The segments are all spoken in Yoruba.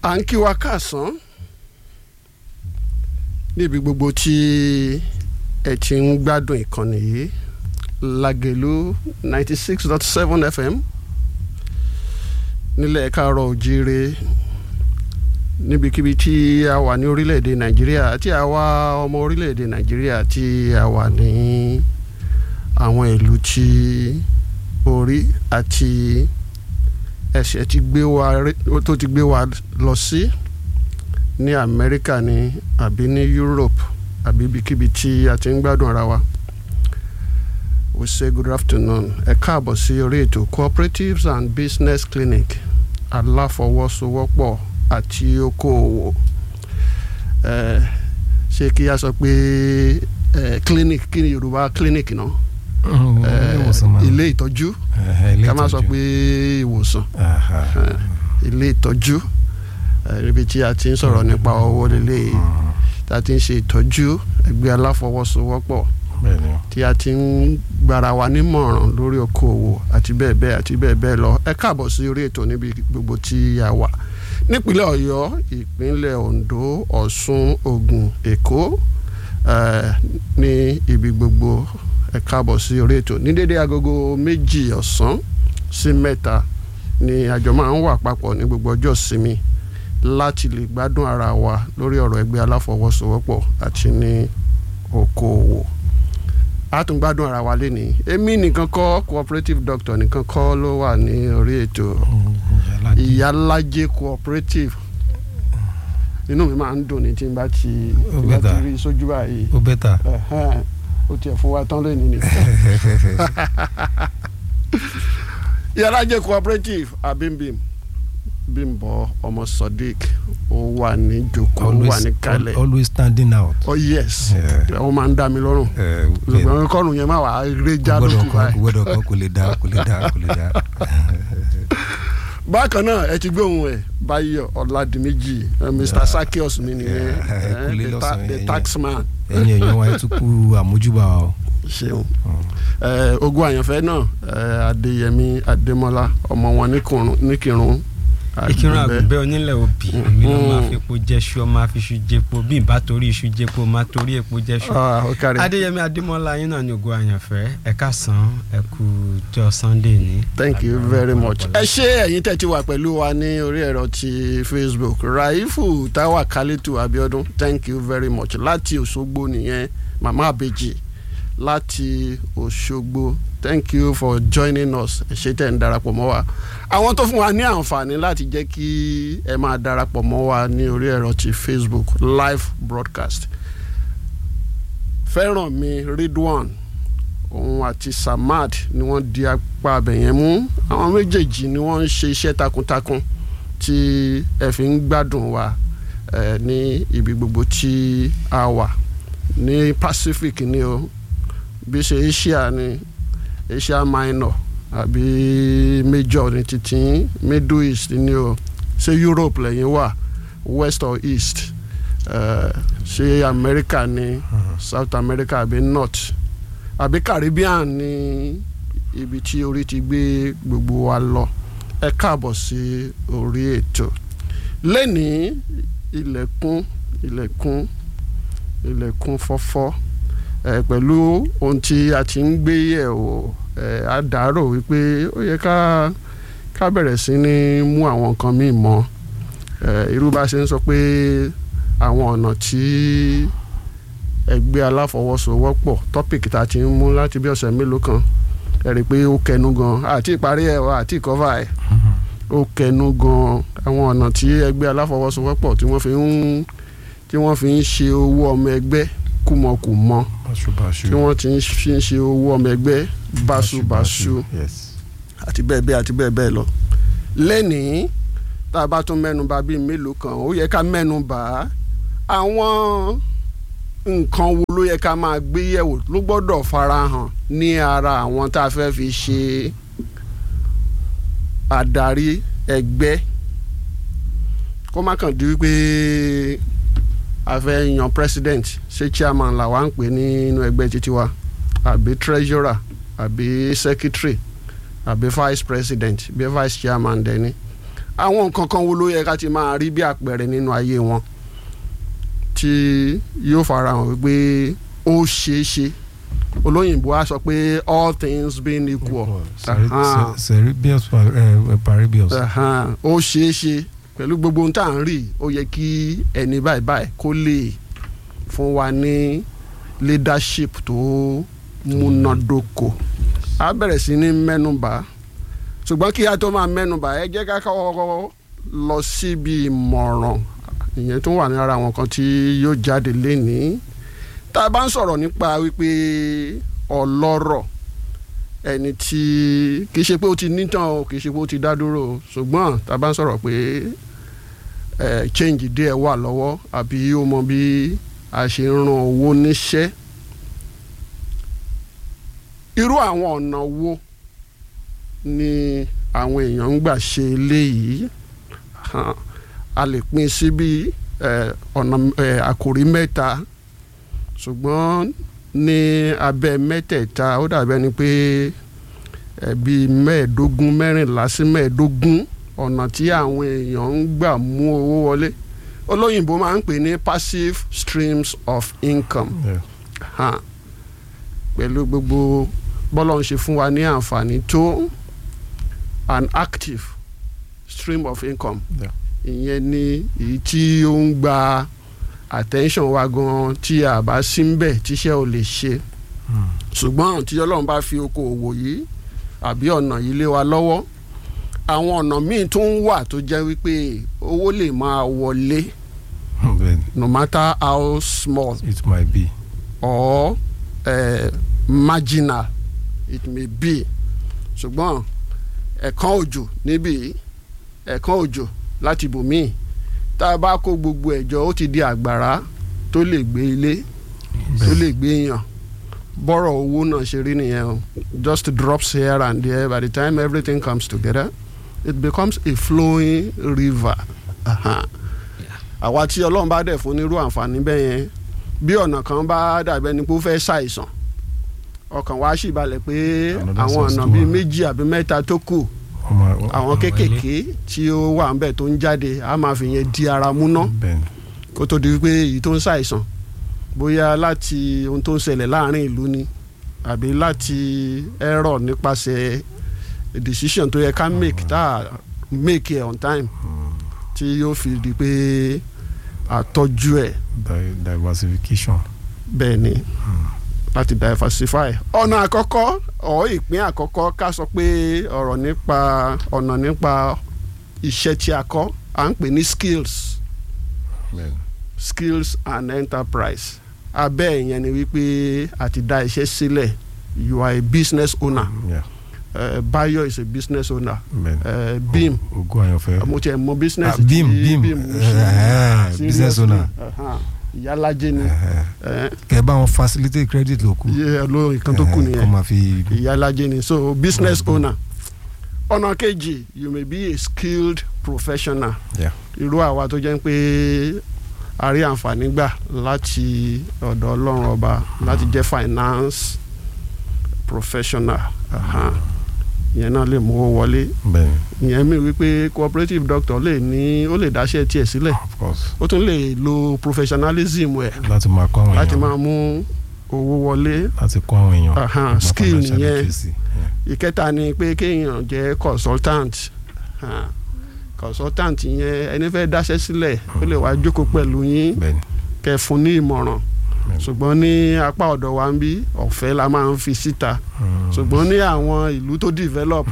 à ń kí wa káàsán níbi gbogbo tí ẹ ti ń gbádùn ìkànnì yìí Lágelú ninety six dot seven FM nílẹ̀ káàárọ̀ òjíire níbikíbi tí a wà ní orílẹ̀-èdè Nàìjíríà àti àwa ọmọ orílẹ̀-èdè Nàìjíríà tí a wà ní àwọn ìlú tí orí àti ẹsẹ̀ ti gbé wa tó ti gbé wa lọ sí ní Amẹ́ríkà ni àbí ní Europe àbí ibikíbi tí a ti ń gbádùn ara wa we say good afternoon ẹ káàbọ̀ sí orí ètò cooperatives and business clinic aláfọwọ́sowọ́pọ̀ àti okòòwò ẹ ṣé kí a sọ pé ẹ clinic kí ni Yorùbá clinic náà ẹ ilé ìtọ́jú ká má sọ pé ìwòsàn ilé ìtọ́jú ibi tí a ti ń sọ̀rọ̀ nípa owó lélẹ̀ tí a ti ń ṣe ìtọ́jú ẹgbẹ́ aláfọwọ́sowọ́pọ̀ tí a ti ń gbára wa nímọ̀ràn lórí okòwò àti bẹ́ẹ̀ bẹ́ẹ̀ àti bẹ́ẹ̀ bẹ́ẹ̀ lọ ẹ káàbọ̀ sí orí ètò níbi gbogbo tí a wà nípínlẹ̀ Ọ̀yọ́ ìpínlẹ̀ Oǹdó Ọ̀ṣun Ògùn Èkó ní ibi gbogbo ẹ káàbọ̀ sí orí ètò ní dédé agogo méjì ọ̀sán sí mẹ́ta ni àjọ máa ń wà papọ̀ ní gbogbo ọjọ́ ìsinmi láti lè gbádùn ara wa lórí ọ̀rọ̀ ẹgbẹ́ aláfọwọ́sowọ́pọ̀ àti ní okòwò a tún gbádùn ara wa lénìí èmi nìkan kọ́ cooperative doctor nìkan kọ́ ló wà ní orí ètò ìyálájẹ cooperative inú mi máa ń dùn ní tí n bá ti bá ti rí sójú báyìí ó bẹ́tà ó tiẹ̀ fún wa tán lónìí ni ìyálájẹ cooperative abimbim bímbọ ọmọ sodiq ó wà ní jòkó ó wà ní kalẹ̀ always standing out. oh yes ó máa ń dá mi lọ́rùn ṣùgbọ́n kọ́nù yẹn máa wà á ré já lókù báyìí. gbọ́dọ̀ kan kò lè dá kò lè dá kò lè dá. bákan náà ẹ ti gbóhùn ẹ Báyọ̀ Ọládìméjì Mr Sakios mi nìyẹn the taxman. ẹ̀yin èèyàn wa ẹ tún kú àmójúbà o. ṣeun ogun àyànfẹ́ náà Adéyẹmí Adémọ́lá ọmọ wọn níkìrun ìkírun àgùnbẹ́ onílẹ̀ òbí mi ló máa fi epo jẹ́ṣu ọmọ àfiṣu jẹpo bí ìbá torí iṣu jẹpo máa torí epo jẹ́ṣu. adéyẹmí adémọlá yín náà ní ògo àyànfẹ́ ẹ káàsán ẹ kú jọ sunday ní. thank you very much. ẹ ṣé ẹ̀yin tẹ́ ti wà pẹ̀lú wa ní orí ẹ̀rọ ti facebook raifu tawa kalitu abiodun thank you very much láti òṣogbo nìyẹn mama abeji láti òṣogbo thank you for joining us ẹ ṣé tẹ́ ń darapọ̀ mọ́ wa àwọn tó fún wa ní àǹfààní láti jẹ́ kí ẹ máa darapọ̀ mọ́ wa ní orí ẹ̀rọ ti Facebook live broadcast Fẹ́rànmi Ridwan òun àti Samad ni wọ́n di apá abẹ̀yẹn mú àwọn méjèèjì ni wọ́n ń ṣe iṣẹ́ takuntakun tí ẹ fi ń gbádùn wa ẹ ní ibi gbogbo tí a wà ní Pacific ni o bí ṣe Asia ni Asia Minor àbí major ní títí middle east ní o ṣé Europe lẹ́yìn wà west or east ṣé uh, America ní uh -huh. South America àbí north àbí Caribbean ní ibi tí orí ti gbé gbogbo wa lọ ẹ káàbọ̀ sí orí ètò lẹ́nìí ilẹ̀kùn ilẹ̀kùn ilẹ̀kùn fọ́fọ́ ẹ pẹ̀lú ohun tí a ti ń gbé yẹ̀ wò ẹ á dàárò wípé ó yẹ ká ká bẹ̀rẹ̀ sí ní mú àwọn nǹkan míì mọ́ ẹ irú bá ṣe ń sọ pé àwọn ọ̀nà tí ẹgbẹ́ aláfọwọ́sowọ́pọ̀ tọ́pìkì tá a ti ń mú láti bí ọ̀sẹ̀ mélòó kan ẹ rí i pé ó kẹnu gan àti ìparí ẹ̀ àti ìkọ́fà ẹ̀ ó kẹnu gan àwọn ọ̀nà tí ẹgbẹ́ aláfọwọ́sowọ́pọ̀ tí wọ́n fi ń tí wọ́n fi ń ṣe owó ọmọ ẹgbẹ́ kùmọ̀kùmọ̀ tí wọ́n ti fi ń ṣe owó ọmọ ẹgbẹ́ báṣubàṣu àti bẹ́ẹ̀ bẹ́ẹ̀ àti bẹ́ẹ̀ bẹ́ẹ̀ lọ. lẹ́nìí tá a bá tún mẹ́nu bà bíi mélòó kan ó yẹ ká mẹ́nu bà àwọn nǹkan wo ló yẹ ká máa gbé yẹ̀wò ló gbọ́dọ̀ farahàn ní ara àwọn tá a fẹ́ fi ṣe adarí ẹgbẹ́ kó má kàn di wípé a fẹ́ yan president ṣé chairman làwa ń pè nínú ẹgbẹ́ títí wa àbí treasurer àbí secretary àbí vice president bí vice chairman dẹni àwọn nǹkan kan wo ló yẹ ká ti máa rí bí àpẹẹrẹ nínú ayé wọn tí yóò farahàn wípé ó ṣeé ṣe olóyìnbó á sọ pé all things being equal Ahan. cerebius paribius Ahan. ó ṣeé ṣe pẹ̀lú gbogbo ohun tá à ń rí ó yẹ kí ẹni báyìí báyìí kó lè fún wa ní leadership tó múnádóko a bẹ̀rẹ̀ sí ní mẹ́nubà ṣùgbọ́n kí a tó máa mẹ́nubà ẹ jẹ́ ká kọ́kọ́ lọ síbi ìmọ̀ràn ìyẹn tó wà lára àwọn kan tí yóò jáde lénìí tá a bá ń sọ̀rọ̀ nípa wípé ọlọ́rọ̀ ẹni tí kì í ṣe pé ó ti nítàn o kì í ṣe pé ó ti dá dúró o ṣùgbọ́n tá a bá ń sọ̀rọ̀ pé ẹ change díẹ̀ wà lọ́wọ́ àbí ó mọ bí a ṣe ń ran owó níṣẹ́ irú àwọn ọ̀nà wo ni àwọn èèyàn ń gbà ṣe eléyìí Hàn, a lè pín sí bí ẹ, ọ̀nà ẹ, àkòrí mẹ́ta ṣùgbọ́n ní abẹ́ mẹ́tẹ̀ẹ̀ta ó dàbẹ́ ni pé ẹ, bíi mẹ́ẹ̀ẹ́dógún mẹ́rìnlá sí mẹ́ẹ̀ẹ́dógún ọ̀nà tí àwọn èèyàn ń gbà mú owó wọlé olóyìnbó máa ń pè ní passive streams of income Yeah. hàn pẹ̀lú gbogbo bọ́lá ń ṣe fún wa ní àǹfààní tó an active stream of income Yeah. ìyẹn ni èyí tí ó ń gba attention wa gan tí a bá sí ń bẹ̀ tíṣẹ́ ò lè ṣe Hmm. ṣùgbọ́n tí ọlọ́run bá fi okòòwò yìí àbí ọ̀nà yìí lé wa lọ́wọ́ àwọn ọ̀nà míì tó ń wà tó jẹ́ wípé owó lè máa wọlé Then no matter how small it might be. or uh, marginal it may be ṣùgbọ́n ẹ̀kan òjò níbí ẹ̀kan òjò láti bòmíì tá a bá kó gbogbo ẹ̀jọ ó ti di àgbàrá tó lè gbé ilé tó lè gbé èèyàn bọ́rọ̀ owó náà ṣe rí nìyẹn o just drops here and there by the time everything comes together it becomes a flowing river. Aha. àwa tí ọlọ́run bá dẹ̀ fún nírú àǹfààní bẹ́ẹ̀ yẹn bí ọ̀nà kan bá dàbẹ́ ni pé ó fẹ́ ṣàìsàn ọkàn wa sì balẹ̀ pé Another àwọn source ọ̀nà tó bíi wà. méjì àbí mẹ́ta tó kù ọmọ àwọn Àwọn kéékèèké tí ó wà ń bẹ̀ tó ń jáde a máa fi yẹn di ara mú ná bẹ́ẹ̀ kó tó di wípé èyí tó ń ṣàìsàn bóyá láti ohun tó ń ṣẹlẹ̀ láàrin ìlú ni àbí láti error nípasẹ̀ decision tó yẹ ká make tá a make it on time tí yóò fi di pé àtọ́jú ẹ̀ Di- diversification. bẹ́ẹ̀ ni láti diversify ọ̀nà àkọ́kọ́ ọ̀ ìpín àkọ́kọ́ ká sọ pé ọ̀rọ̀ nípa ọ̀nà nípa iṣẹ́ tí a kọ́ à ń pè ní skills bẹ́ẹ̀ skills and enterprise abẹ́ ìyẹn ni wípé àti dá iṣẹ́ sílẹ̀ you are a business owner yeah uh, Bayo is a business owner bẹ́ẹ̀ uh, Bim ogun àyànfẹ́. mo tiẹ̀ mọ business Ah, Bim, tí Bim, ń eh, eh, ṣe business seriously. owner. Aha. ìyálàjẹ ni Eh, kẹ bá wọn facilitate credit ló kù. iye ló nǹkan tó kù Eh, nìyẹn kọ́ máa fi. ìyálàjẹ ni so business Mm. owner ọ̀nà kejì you may be a skilled professional Yeah. irú àwa tó jẹ́ pé a rí àǹfààní gbà láti ọ̀dọ̀ ọlọ́run ọba láti jẹ́ finance professional aha. ìyẹn náà lè mú owó wọlé bẹ́ẹ̀ ìyẹn mi wípé cooperative doctor lè ní ó lè dáṣẹ́ tiẹ̀ sílẹ̀ of course ó tún lè lo professionalism ẹ̀ láti máa kọ́ àwọn láti èèyàn máa mú owó wọlé láti kọ́ àwọn èèyàn. Aha, nípa skill financial nìyẹn. literacy. Yeah. ìkẹta ni pé kéèyàn jẹ́ consultant Ah, consultant yẹn ẹni fẹ́ dáṣẹ́ sílẹ̀ ó lè wá jókòó pẹ̀lú yín bẹ́ẹ̀ ni kẹ́ fún ní ìmọ̀ràn bẹ́ẹ̀ ni. ṣùgbọ́n ní apá ọ̀dọ̀ wa ń bí ọ̀fẹ́ la máa ń fi síta Mm. ṣùgbọ́n ní àwọn ìlú tó develop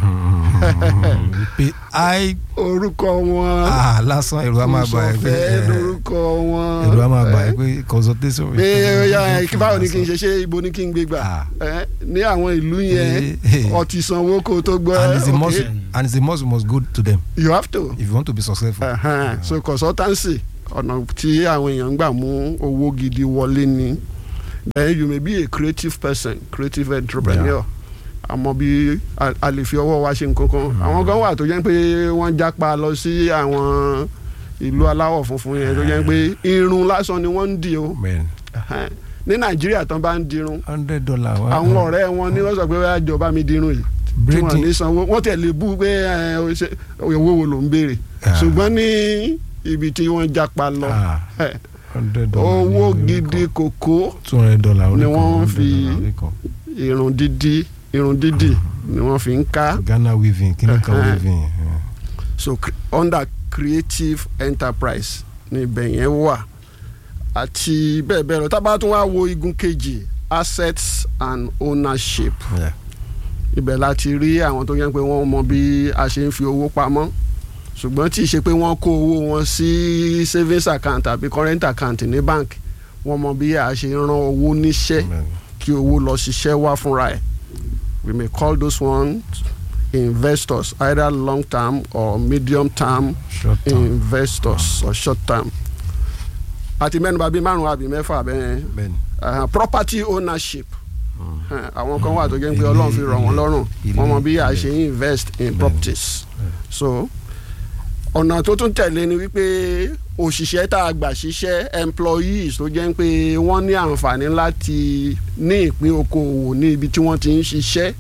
pé ai orúkọ wọn ah lásán èrò a máa gbà ẹ pé ìṣọ̀fẹ́ eh, lórúkọ wọn èrò a máa gbà ẹ eh, pé consultation. pé ya kí báwo ni kí n ṣe ṣe ibo ni kí n gbé gbà Ah. Eh, ní àwọn ìlú yẹn Eh, eh. ọtí sanwó kó tó gbọ́ and it's a must okay, and it's a must you must go to them you have to. if you want to be successful. Uh-huh. so consultancy ọ̀nà tí àwọn èèyàn ń gbà mú owó gidi wọlé ni then you may be a creative person creative entrepreneur àmọ́ bí a- a lè fi ọwọ́ wa ṣe nǹkan kan àwọn kan wà tó jẹ́ pé wọ́n jápa lọ sí àwọn ìlú aláwọ̀ funfun yẹn tó jẹ́ pé irun lásán ni wọ́n ń dì o man Uh-huh. ní nàìjíríà tán bá ń dirun hundred dollar. àwọn ọ̀rẹ́ wọn ni wọ́n sọ pé wọ́n á jọba mi dirun yìí tí wọ́n ní braiding sanwó wọ́n tẹ̀ lè bú pé ẹ, o ṣe- owó wo ló ń béèrè ṣùgbọ́n ní ibi tí wọ́n japa lọ Ah, eh, hundred dollar ní owó orí gidi kan. kòkó two hundred dollar orí ni kan, wọ́n 100 fi- dollar orí kan. irun dídí irun dídì ni wọ́n fi ń ká Ghana weaving kíní kan Eh, eh. weaving. eh. so cre- under creative enterprise ní ibẹ̀ yẹn wà àti bẹ́ẹ̀ bẹ́ẹ̀ lọ tá a bá tún wá wo igun kejì assets and ownership Yeah. ibẹ̀ láti rí àwọn tó yẹ pé wọ́n mọ bí a ṣe ń fi owó pamọ́ ṣùgbọ́n tí ì ṣe pé wọ́n kó owó wọn sí savings account àbí current account ní bank wọ́n mọ bí a ṣe ń rán owó níṣẹ́ Amen. kí owó lọ ṣiṣẹ́ wá fúnra ẹ̀ we may call those ones investors either long term or medium term Short term. investors or short term àti mẹ́nuba bíi márùn-ún àbí mẹ́fà bẹ́ẹ̀ Bẹ́ẹ̀ni. uh, property ownership Mm. Eh, àwọn kan wà tó jẹ́ pé Ilé- ọlọ́run fi rọ̀ wọ́n ilé- lọ́rùn ilé- wọ́n mọ bí a ilé. ṣe ń invest in Bẹ́ẹ̀ni. properties so ọ̀nà tó tún tẹ̀lé ni wípé òṣìṣẹ́ tá a gbà ṣiṣẹ́ employees tó jẹ́ pé wọ́n ní àǹfààní láti ní ìpín okòwò ní ibi tí wọ́n ti ń ṣiṣẹ́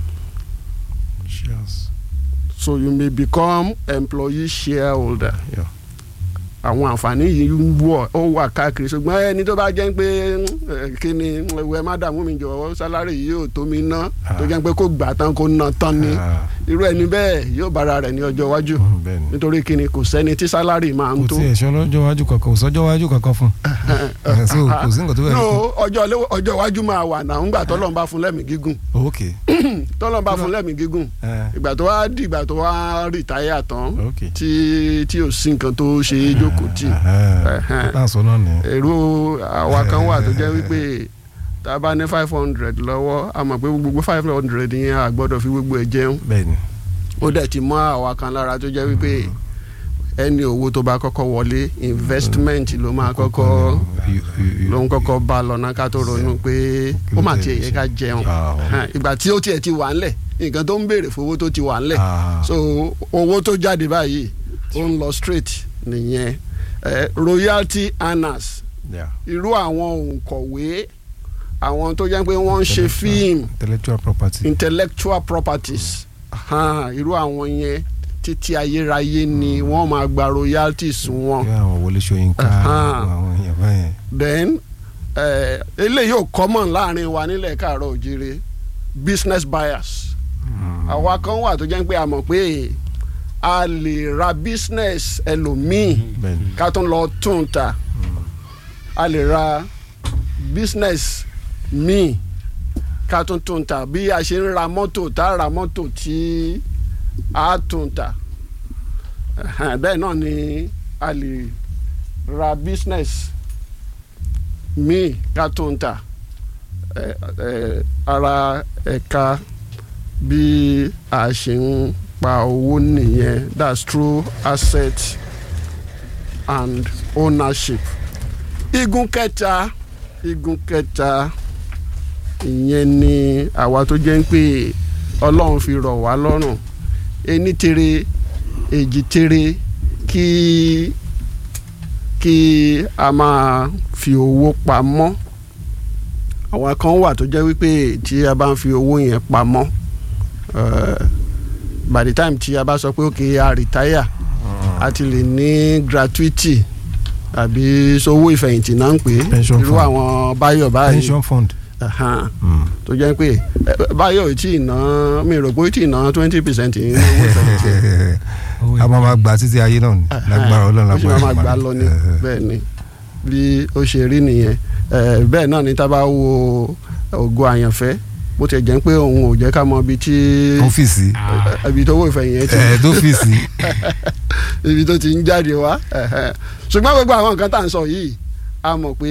Shares. so you may become employee shareholder Yeah. àwọn àǹfààní yìí ń wọ̀ ó wà káàkiri ṣùgbọ́n ẹni tó bá jẹ́ pé eh, kí ni ẹ má dààmú mi jọ̀wọ́ sálárì yìí ò tó mi ná tó jẹ́ pé kó gbà tán kó ná tán ni Ah, irú ẹni bẹ́ẹ̀ yóò bára rẹ̀ ní ọjọ́ iwájú mm, Bẹ́ẹ̀ni. nítorí kí ni kò sẹ́ni tí sálárì máa ń kò tó. tí ẹ̀ ṣọ́ lọ́jọ́ iwájú kankan kò sọ́jọ́ iwájú kankan fún un. so kò sí nǹkan tó bẹ̀rẹ̀ no ọjọ́ ilé- ọjọ́ iwájú máa wà náà ńgbà tọ́lọ́n bá fún lẹ́mìí gígùn ok tọ́lọ́n bá fún lẹ́mìí gígùn eh, ìgbà tó wá di ìgbà tó wá rìtáyà tán ok. tí tí ò sí nǹkan tó ṣe é jókòó tì Ẹ̀hẹ́n. náà sọ náà nìyẹn. èrò àwa kan wà tó jẹ́ wípé tá a bá ní five hundred lọ́wọ́ a mọ̀ pé gbogbo five hundred yẹn a gbọ́dọ̀ fi gbogbo ẹ̀ jẹun bẹ́ẹ̀ni ó dẹ̀ ti mọ́ àwa kan lára tó jẹ́ wípé ẹni owó tó bá kọ́kọ́ wọlé investment ló máa kọ́kọ́ ló ń kọ́kọ́ bá lọ́nà ká tó ronú pé ó mà tiẹ̀ yẹ ká jẹun Hàn, ìgbà tí ó tiẹ̀ ti wà ńlẹ̀ nǹkan tó ń béèrè fowó tó ti wà ńlẹ̀ so owó tó jáde báyìí ó ń lọ straight nìyẹn Eh, royalty earners irú àwọn òǹkọ̀wé àwọn tó jẹ́ pé wọ́n ń ṣe fíìmù intellectual property. intellectual properties hàn, irú àwọn yẹn títí ayérayé ni wọ́n máa gba royalties wọn bí àwọn Wọlé Ṣóyínká Ahan. àwọn èèyàn báyẹn. then eh, eléyìí ò common láàrin wa nílẹ̀ káàárọ̀ òjire business buyers àwa kan wà tó jẹ́ pé a mọ̀ pé a lè ra business ẹlòmíì bẹ́ẹ̀ni. ká tún lọ tún ta a lè ra business míì ká tún tún ta bí a ṣe ń ra mọ́tò tá a ra mọ́tò tí a tún ta Ẹ̀hẹ́n, bẹ́ẹ̀ náà ni a lè ra business míì ká tún ta Ẹ, ẹ, ara ẹ̀ka bí a ṣe ń pa owó nìyẹn that's true asset and ownership igun kẹta igun kẹta ìyẹn ni àwa tó jẹ́ ń pè ọlọ́run fi rọ̀ wá lọ́rùn ení tere èjì tere kí kí a máa fi owó pamọ́ àwọn kan wà tó jẹ́ wípé tí a bá ń fi owó yẹn pamọ́ eh, by the time tí a bá sọ pé ok a retire a ti lè ní gratuity àbí sowó ìfẹ̀yìntì náà ń pè é Pension irú fund. àwọn báyọ̀ báyìí pension fund. Ahan. Mm. tó jẹ́ pé eh, báyọ̀ ò tí ì ná mi rò pé ó tí ì ná twenty percent nínú owó ìfẹ̀yìntì a máa ma gbà títí ayé náà ni lágbára ọlọ́run ó sì lágbára máa gbà lọ ni bẹ́ẹ̀ ni bí ó ṣe rí nìyẹn Eh, bẹ́ẹ̀ náà ni tá a bá wo ògo àyànfẹ́ bó ti jẹ́ pé òun ò jẹ́ ká mọ ibi tí ọ́fíìsì ibi tó owó ìfẹ̀yìn yẹn ti ẹ̀ tó fíìsì ibi tó ti ń jáde wá ẹ̀hẹ́. ṣùgbọ́n gbogbo àwọn nǹkan tá à ń sọ yìí a mọ̀ pé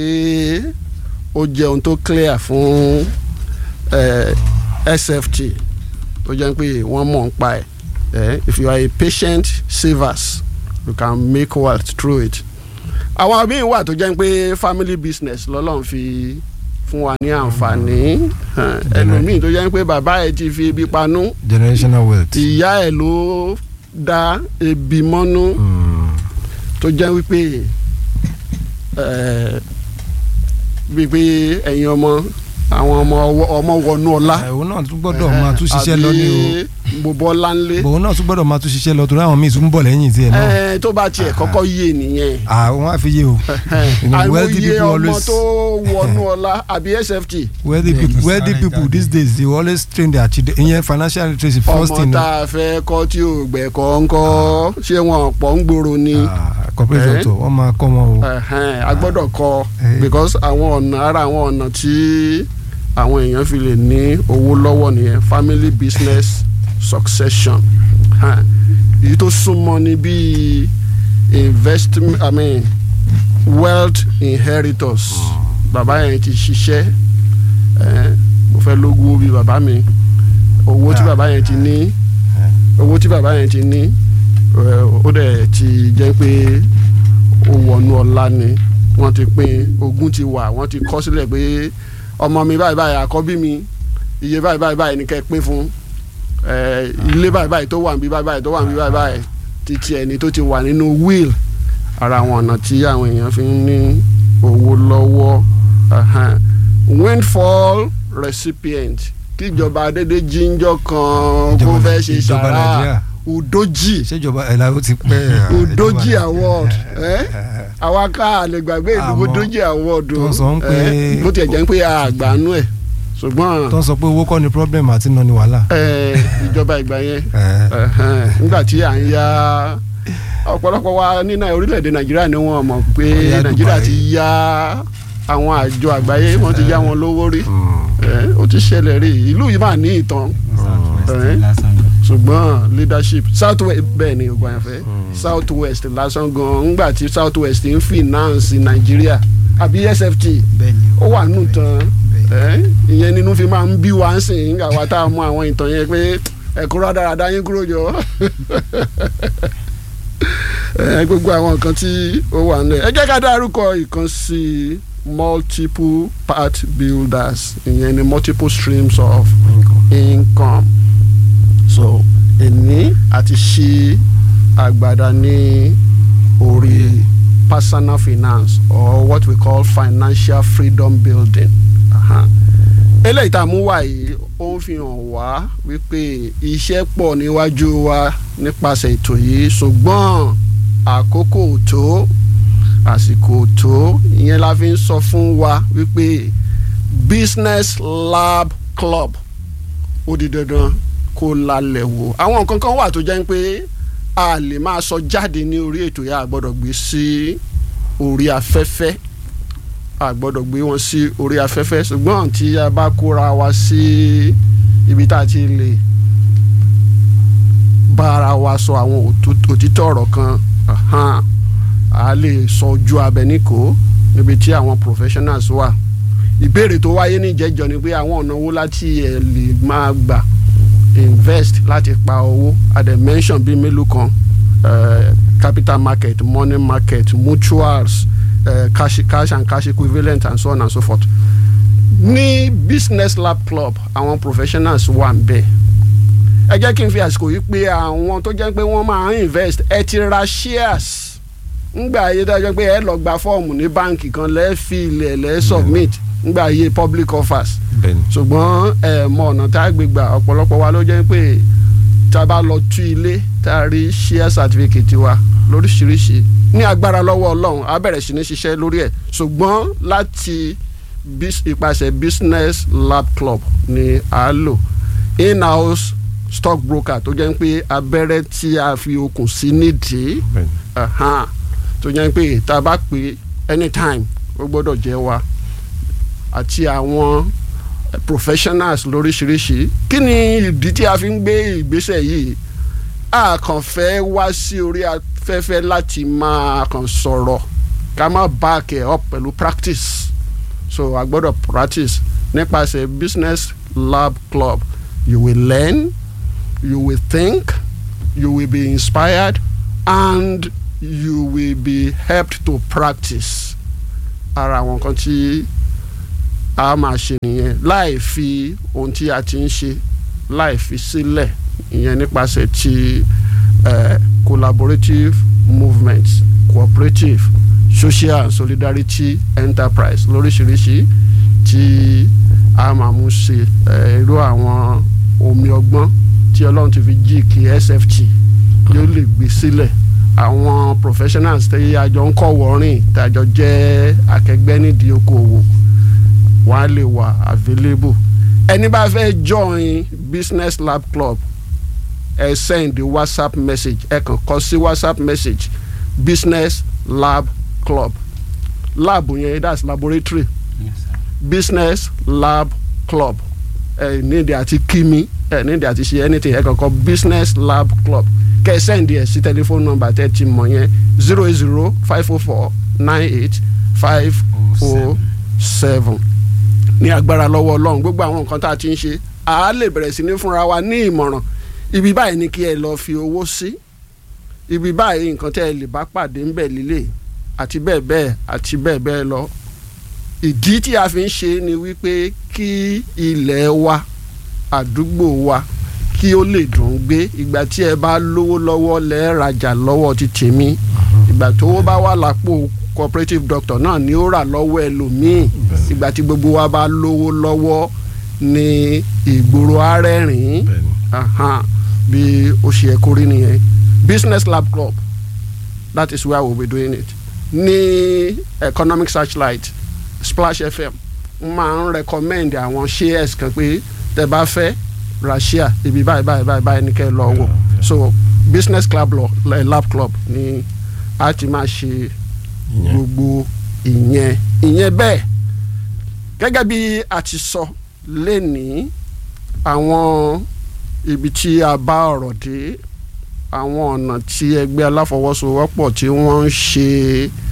ó jẹ́ ohun tó clear fún eh, SFT tó jẹ́ pé wọ́n mọ̀ ń pa ẹ̀ Eh, if you are a patient savers you can make wealth through it. àwọn míì wà tó jẹ́ pé family business lọ́lọ́run fi fún wa ní àǹfààní Eh, ẹlòmíì tó jẹ́ pé bàbá ẹ̀ ti fi ebi panú generational wealth. ìyá ẹ̀ ló dá ebi mọ́nú Mm. tó jẹ́ wípé eh, wípé ẹ̀yin ọmọ àwọn ọmọ ọmọ wọnú ọlá òun náà tún gbọ́dọ̀ máa tún ṣiṣẹ́ lọ ní o àbí bòbọ ọláńlé òun náà tún gbọ́dọ̀ máa tún ṣiṣẹ́ lọ torí àwọn míì tún ń bọ̀ lẹ́yìn tiẹ̀ náà ẹ tó bá tiẹ̀ kọ́kọ́ yé nìyẹn àwọn á fi yé o You know, wealthy àìmọye people ọmọ always- tó wọnú ọlá àbí sft wealthy Bẹ́ẹ̀ ni, people wealthy sáré people jáde. these days they always train their children ìyẹn financial literacy first ọmọ thing tá a fẹ́ kọ́ tí ò gbẹ̀kọ́ ńkọ́ ṣé wọn pọ̀ ń gbòòrò ni Ah, corporate Eh? doctor wọ́n máa kọ́ wọn o Ẹ̀hẹ́n, a gbọ́dọ̀ kọ́ Eh. because àwọn ọ̀nà ara àwọn ọ̀nà tí àwọn èèyàn fi lè ní owó lọ́wọ́ nìyẹn family business succession Hàn, èyí tó súnmọ́ ni bíi investment i mean wealth inheritors bàbá yẹn ti ṣiṣẹ́ ẹ̀, mo fẹ́ lógún bíi bàbá mi owó tí Ah. bàbá yẹn ti ní owó tí bàbá yẹn ti ní ẹ̀, ó dẹ̀ ti jẹ́ pé ó wọnú ọlá ni wọ́n ti pín ogún ti wà wọ́n ti kọ sílẹ̀ pé ọmọ mi báyìí báyìí àkọ́bí mi iye báyìí báyìí báyìí ni kẹ́ ẹ pín fún ẹ ilé báyìí báyìí tó wà níbí báyìí báyìí tó wà níbí báyìí báyìí títí ẹni tó ti wà nínú will ara àwọn ọ̀nà tí àwọn èèyàn fi ń ní owó lọ́wọ́ ẹhẹ́n. windfall recipient kíjọba adédè jíjọ kan kó Ìjọba- fẹ́ ṣe ìjọba sàrà Nàìjíríà. udoji ìṣèjọba ẹ̀ la ó ti pẹ́ udoji ìjọba- award ẹ àwa ká àlè gbàgbé ìdìbò Àmọ́ udoji award tó ń sọ ń pé- ẹ, bó tiẹ̀ jẹ́ pé àgbànú ẹ̀ ṣùgbọ́n tó ń sọ pé owó kọ́ ni problem àti náà ni wàhálà. ẹ, ìjọba ìgbà yẹn Eh, ẹhẹn, nígbà tí à ń ya ọ̀pọ̀lọpọ̀ wa ní Nai- orílẹ̀-èdè nàìjíríà ni wọ́n mọ̀ pé Wọ́n yá nàìjíríà Dubai. ti ya àwọn àjọ àgbáyé wọ́n ti ya wọn lówó rí mm, ẹ, ó ti ṣẹlẹ̀ rí ìlú yìí máa ní ìtàn Southwest Eh? lásán gan. ṣùgbọ́n leadership south west bẹ́ẹ̀ ni ògbà yẹn fẹ́ south west lásán gan ńgbà tí south west ń finance nàìjíríà àbí sft bẹ́ẹ̀ni ó wà nù tán bẹ́ẹ̀ni. ẹ ìyẹn nínú fi máa ń bí wa ń sìn nígbà wa tá a mú àwọn ìtàn yẹn pé ẹ̀kọ́ rádaràda yín kúrò jọ ẹ gbogbo àwọn nǹkan tí ó wà nílẹ̀ ẹ jẹ́ ká dárúkọ ìkan sí i multiple part builders ìyẹn ni multiple streams of income so èní àti ṣí àgbàdá ní orí personal finance or what we call financial freedom building. Aha. eléyìí tá a mú wá yìí ó ń fi hàn wá wípé iṣẹ́ pọ̀ níwájú wa nípasẹ̀ ètò yìí ṣùgbọ́n àkókò ò tó àsìkò ò tó ìyẹn la fi ń sọ fún wa wípé business lab club ó di dandan kó lálẹ́ wò àwọn nǹkan kan wà tó jẹ́ pé a lè máa sọ jáde ní orí ètò yà á gbọ́dọ̀ gbé sí orí afẹ́fẹ́ a gbọ́dọ̀ gbé wọn sí orí afẹ́fẹ́ ṣùgbọ́n tí a bá kóra wa sí ibi tá a ti lè bá ara wa sọ àwọn òtú- òtítọ́ ọ̀rọ̀ kan ahan, a lè sọ ojú abẹ níkò níbi tí àwọn professionals wà ìbéèrè tó wáyé níjẹjọ ni pé àwọn ọ̀nà wo láti ẹ̀ lè máa gbà invest láti pa owó a dẹ̀ mention bíi mélòó kan eh, capital market money market mutuals uh, cash, cash and cash equivalent and so on and so forth. ní business lab club àwọn professionals wà ń bẹ̀ ẹ jẹ́ kí n fi àsìkò yìí pé àwọn tó jẹ́ pé wọ́n máa ń invest ẹ ti ra shares ngbà ayé tó jẹ́ pé ẹ lọ gba fọ́ọ̀mù ní báǹkì kan lẹ́ẹ̀ fi ilẹ̀ lẹ́ẹ̀ submit ngbà ayé public offers bẹ́ẹ̀ni ṣùgbọ́n ẹ mọ ọ̀nà tá a gbé gbà ọ̀pọ̀lọpọ̀ wa ló jẹ́ pé tá a bá lọ tú ilé tá a rí share certificate wa lóríṣiríṣi ní agbára lọ́wọ́ ọlọ́run a bẹ̀rẹ̀ sí ní ṣiṣẹ́ lórí ẹ̀ ṣùgbọ́n láti bis- ipasẹ̀ business lab club ni a lò in-house stock broker tó jẹ́ pé abẹ́rẹ́ tí a fi okùn sí nídìí bẹ́ẹ̀ni Ahan. tó jẹ́ pé tá a bá pè anytime ó gbọ́dọ̀ jẹ́ wa àti àwọn eh, professionals lóríṣiríṣi kí ni ìdí tí a fi ń gbé ìgbésẹ̀ yìí a kàn fẹ́ wá sí orí afẹ́fẹ́ láti máa kàn sọ̀rọ̀ ká má back it up pẹ̀lú practice so a gbọ́dọ̀ practice nípasẹ̀ business lab club you will learn you will think you will be inspired and you will be helped to practice ara àwọn kan tí a máa ṣe nìyẹn láì fi ohun tí a ti ń ṣe láì fi sílẹ̀ ìyẹn nípasẹ̀ ti eh, collaborative movement cooperative social and solidarity enterprise lóríṣiríṣi tí a máa mú ṣe irú àwọn omi ọgbọ́n tí ọlọ́run ti fi jí kí sft yóò lè gbé sílẹ̀ àwọn professionals tí àjọ ń kọ́ wọ́rìn tí àjọ jẹ́ akẹgbẹ́ nídìí okòwò wọ́n á lè wà available ẹni bá fẹ́ join business lab club ẹ send whatsapp message ẹ kàn kọ sí whatsapp message business lab club lab yẹn that's laboratory Yes, sir. business lab club ẹ nídìí àti kími ẹ nídìí àti ṣe anything ẹ kàn kọ business lab club kẹ ẹ send ẹ sí telephone number tẹ ti mọ̀ yẹn zero eight zero five oh four nine eight five oh seven ní agbára lọ́wọ́ ọlọ́run gbogbo àwọn nǹkan tá a ti ń ṣe a lè bẹ̀rẹ̀ sí ní fúnra wa ní ìmọ̀ràn ibi báyìí ni kí ẹ lọ fi owó sí ibi báyìí nǹkan tẹ́ ẹ lè bá pàdé ń bẹ̀ lílé àti bẹ́ẹ̀ bẹ́ẹ̀ àti bẹ́ẹ̀ bẹ́ẹ̀ lọ ìdí tí a fi ń ṣe ni wípé kí ilẹ̀ wa àdúgbò wa kí ó lè dùn gbé ìgbà tí ẹ bá lówó lọ́wọ́ lẹ́ẹ̀rajà lọ́wọ́ ti tèmi ìgbà tó bá wà lápò cooperative doctor náà ni ó rà lọ́wọ́ ẹlòmíì ìgbà tí gbogbo wa bá lówó lọ́wọ́ ni ìgboro arẹ́rìn bẹ́ẹ̀ni ahan bí ó ṣe ẹ̀kọ́ rí nìyẹn business lab club that is where we will be doing it ní economic searchlight splash fm máa ń recommend àwọn shares kan pé tẹ bá fẹ́ ra share ibi báyìí báyìí báyìí báyìí ní kẹ́ ẹ lọ wò so business club lọ lab club ni a ti máa ṣe ìyẹn gbogbo ìyẹn ìyẹn bẹ́ẹ̀ gẹ́gẹ́ bí a ti sọ lénìí àwọn ibi tí a bá ọ̀rọ̀ dé àwọn ọ̀nà tí ẹgbẹ́ aláfọwọ́sowọ́pọ̀ tí wọ́n ń ṣe